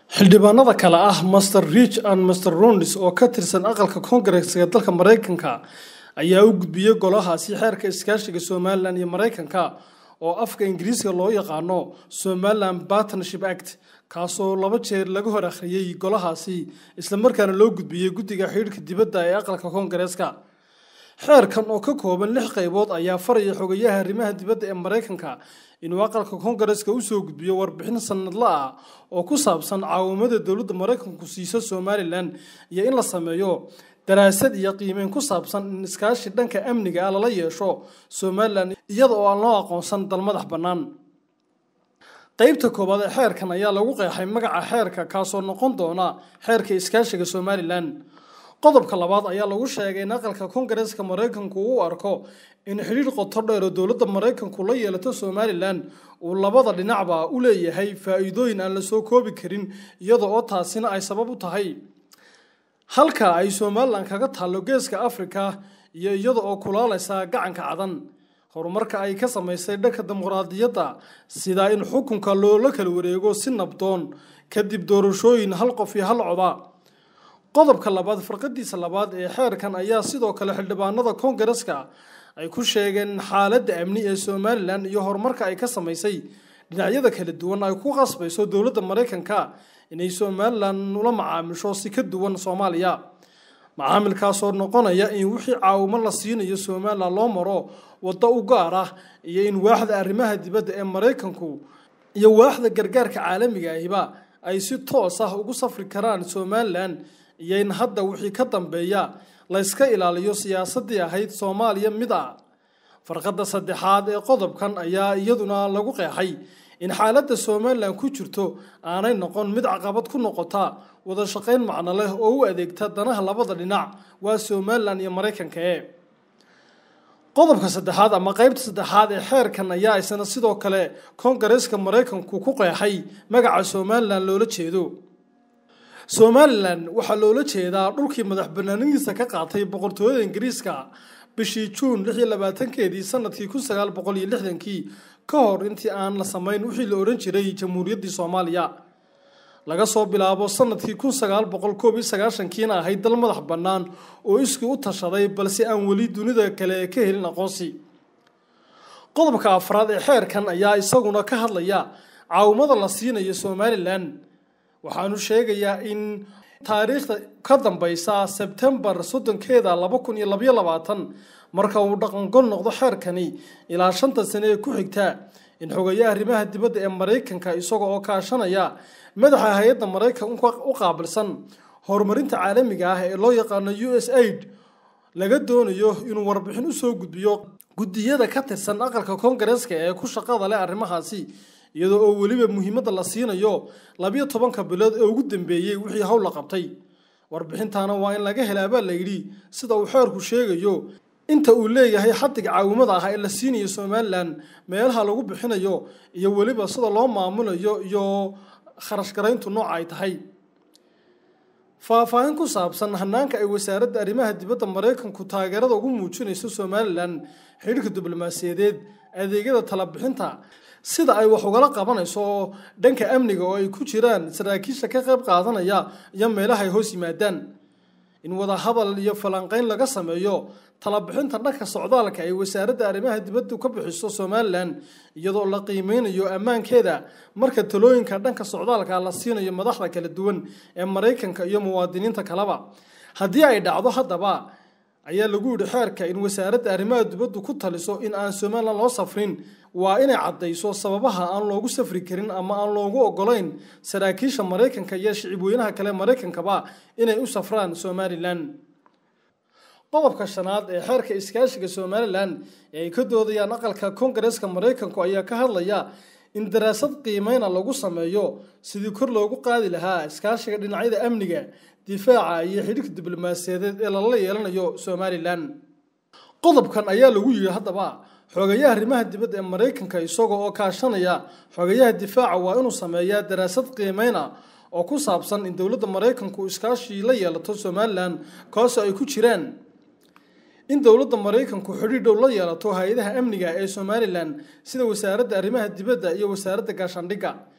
xildhibaanada kale ah master rich and master ronis oo ka tirsan aqalka koongareeska dalka maraykanka ayaa u gudbiyey golahaasi xeerka iskaashiga somalilan iyo maraykanka oo afka ingiriiska loo yaqaano somalilan partnership act kaasoo laba jeer laga hor akhriyey golahaasi islamarkaana loo gudbiyey guddiga xidhiidhka dibadda ee aqalka koongareeska xeerkan oo ka kooban lix qaybood ayaa faraya xogayaha arrimaha dibadda ee maraykanka inuu aqalka koongareeska usoo gudbiyo warbixin sanadla ah oo ku saabsan caawimada dowladda maraykanku siiso somalilan iyo in la sameeyo daraasad iyo qiimeyn ku saabsan in iskaashi dhanka amniga ah lala yeesho somalilan iyada oo aan loo aqoonsan dal madax bannaan qeybta koowaad ee xeerkan ayaa lagu qeexay magaca xeerka kaasoo noqon doona xeerka iskaashiga somalilan qodobka labaad ayaa lagu sheegay in aqalka koongareeska maraykanku uu arko in xidhiir qoto dheer oo dowladda maraykanku la yeelato somalilan uu labada dhinacba u leeyahay faa'iidooyin aan la soo koobi karin iyada oo taasina ay sabab u tahay halka ay somalilan kaga taallo geeska afrika iyo iyada oo kulaalaysa gacanka cadan horumarka ay ka samaysay dhanka dimuqraadiyadda sida in xukunka loola kala wareego si nabdoon kadib doorashooyin hal qof iyo hal coda qodobka labaad farqadiisa labaad ee xeerkan ayaa sidoo kale xildhibaanada koongareeska ay ku sheegeen xaaladda amni ee somalilan iyo horumarka ay ka samaysay dhinacyada kala duwan ay ku qasbayso dowladda maraykanka inay somalilan ula macaamisho si ka duwan soomaaliya macaamilkaasoo noqonaya in wixii caawimo la siinayo somalilan loo maro waddo u gaar ah iyo in waaxda arrimaha dibadda ee maraykanku iyo waaxda gargaarka caalamiga ahiba ay si toos ah ugu safri karaan somalilan iyo in hadda wixii ka dambeeya layska ilaaliyo siyaasaddii ahayd soomaaliya mid a farqadda saddexaad ee qodobkan ayaa iyaduna lagu qeexay in xaaladda somalilan ku jirto aanay noqon mid caqabad ku noqota wada shaqayn macno leh oo u adeegta danaha labada dhinac waa somalilan iyo maraykanka e qodobka saddexaad ama qeybta saddexaad ee xeerkan ayaa isna sidoo kale koongareeska maraykanku ku qeexay magaca somalilan loola jeedo somalilan waxaa loola jeedaa dhulkii madax banaanidiisa ka qaatay boqortooyada ingiriiska bishii juun lix iyo labaatankeedii sanadkii kun sagaal boqol iyo lixdankii ka hor intii aan la samayn wixii la odhan jiray jamhuuriyaddii soomaaliya laga soo bilaabo sanadkii kun sagaal boqol koob iyo sagaashankiina ahayd dal madax bannaan oo iskii u tashaday balse aan weli dunida kale ka helin aqoonsi qodobka afraad ee xeerkan ayaa isaguna ka hadlaya caawimada la siinayo somalilan waxaanu sheegayaa in taariikhda ka dambeysa sebtembar soddonkeeda laba kun iyo labaiyo labaatan marka uu dhaqangol noqdo xeerkani ilaa shanta sane ee ku xigta in xogayaha arrimaha dibadda ee maraykanka isaga oo kaashanaya madaxa hay-adda maraykanka u qaabilsan horumarinta caalamiga ah ee loo yaqaano u s aid laga doonayo inuu warbixin usoo gudbiyo guddiyada ka tirsan aqalka koongareeska ee ku shaqada leh arrimahaasi iyadoo oo weliba muhiimadda la siinayo labiyo tobanka bilood ee ugu dambeeyey wixii howl la qabtay warbixintaana waa in laga helaabaa la yidhi sida uu xeerku sheegayo inta uu leeyahay xadiga caawimada ah ee la siinayo somalilan meelaha lagu bixinayo iyo weliba sida loo maamulayo iyo kharash garayntu nooca ay tahay faahfaahin ku saabsan hanaanka ay wasaaradda arrimaha dibadda maraykanku taageerada ugu muujinayso somalilan xidhiirka diblomaasiyadeed adeegyada talabixinta sida ay wax ugala qabanayso dhanka amniga oo ay ku jiraan saraakiisha ka qayb qaadanaya iyo meelaha ay hoos yimaadaan in wada hadal iyo falanqeyn laga sameeyo talabixinta dhanka socdaalka ay wasaaradda arrimaha dibaddu ka bixiso somalilan iyadoo la qiimeynayo ammaankeeda marka talooyinka dhanka socdaalka la siinayo madaxda kala duwan ee maraykanka iyo muwaadiniinta kaleba haddii ay dhacdo haddaba ayaa lagu yidhi xeerka in wasaaradda arrimaha dibaddu ku taliso in aan somalilan loo safrin waa inay caddayso sababaha aan loogu safri karin ama aan loogu ogolayn saraakiisha maraykanka iyo shicibweynaha kale maraykankaba inay u safraan somalilan qodobka shanaad ee xeerka iskaashiga somalilan ee ay ka doodayaan aqalka koongareeska maraykanku ayaa ka hadlaya in daraasad qiimeyna lagu sameeyo sidii kor loogu qaadi lahaa iskaashiga dhinacyada amniga difaaca iyo xidhiirka diblomaasiyadeed ee lala yeelanayo somalilan qodobkan ayaa lagu yidhi haddaba xogayaha arrimaha dibadda ee maraykanka isaga oo kaashanaya xogayaha difaaca waa inuu sameeyaa daraasad qiimeyna oo ku saabsan in dowladda maraykanku iskaashii la yeelato somalilan kaasoo ay ku jiraan in dowladda maraykanku xidhiir dhow la yeelato hay-adaha amniga ee somalilan sida wasaaradda arrimaha dibadda iyo wasaaradda gaashaandhigga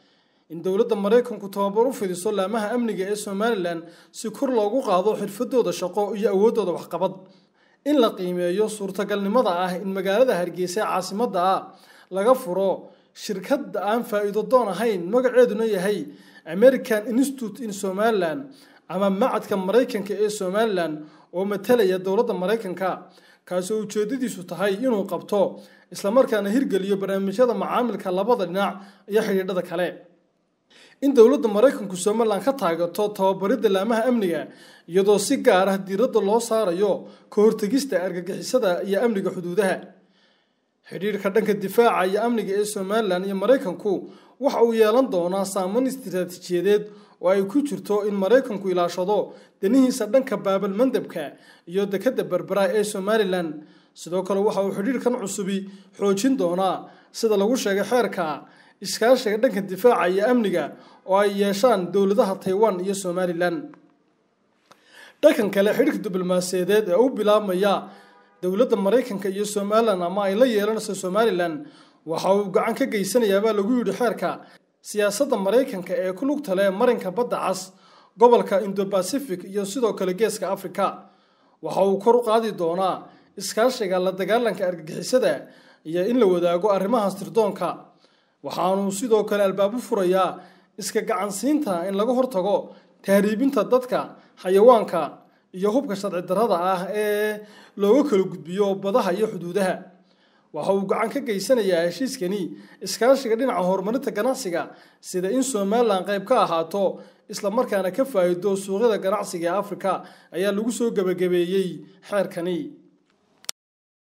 in dowladda maraykanku tababar u fidiso laamaha amniga ee somalilan si kor loogu qaado xirfadooda shaqo iyo awooddooda waxqabad in la qiimeeyo suurtagalnimada ah in magaalada hargeysa ee caasimadda ah laga furo shirkad aan faa'iido doon ahayn magaceeduna yahay american institute in somalilan ama macadka maraykanka ee somalilan oo matalaya dowladda maraykanka kaasoo ujeedadiisu tahay inuu qabto islamarkaana hirgeliyo barnaamijyada macaamilka labada dhinac iyo xidhiidhada kale in dowladda maraykanku somalilan ka taageerto tababaridda laamaha amniga iyadoo si gaar ah diiradda loo saarayo ka hortegista argagixisada iyo amniga xuduudaha xidhiidhka dhanka difaaca iyo amniga ee somalilan iyo maraykanku waxa uu yeelan doonaa saameyn istiraatiijiyadeed oo ay ku jirto in maraykanku ilaashado danihiisa dhanka baabal mandabka iyo dekadda berbera ee somalilan sidoo kale waxa uu xidhiidhkan cusubi xoojin doonaa sida lagu sheegay xeerka iskaashiga dhanka difaaca iyo amniga oo ay yeeshaan dowladaha taiwan iyo somalilan dhankan kale xidhiidhka diblomaasiyadeed ee u bilaabmaya dowladda maraykanka iyo somalilan ama ay la yeelanayso somalilan waxa uu gacan ka geysanayaabaa lagu yidhi xeerka siyaasadda maraykanka ee ku lugta leh marinka badda cas gobolka indo-bacific iyo sidoo kale geeska africa waxa uu kor u qaadi doonaa iskaashiga la dagaalanka argagixisada iyo in la wadaago arrimaha sirdoonka waxaanuu sidoo kale albaab u furayaa iska gacansiinta in laga hortago tahriibinta dadka xayawaanka iyo hubka sharci darrada ah ee looga kala gudbiyo badaha iyo xuduudaha waxa uu gacan ka geysanayaa heshiiskani iskaashiga dhinaca horumarinta ganacsiga sida in somalilan qayb ka ahaato islamarkaana ka faa'iido suuqyada ganacsiga ee afrika ayaa lagu soo gebagabeeyey xeerkani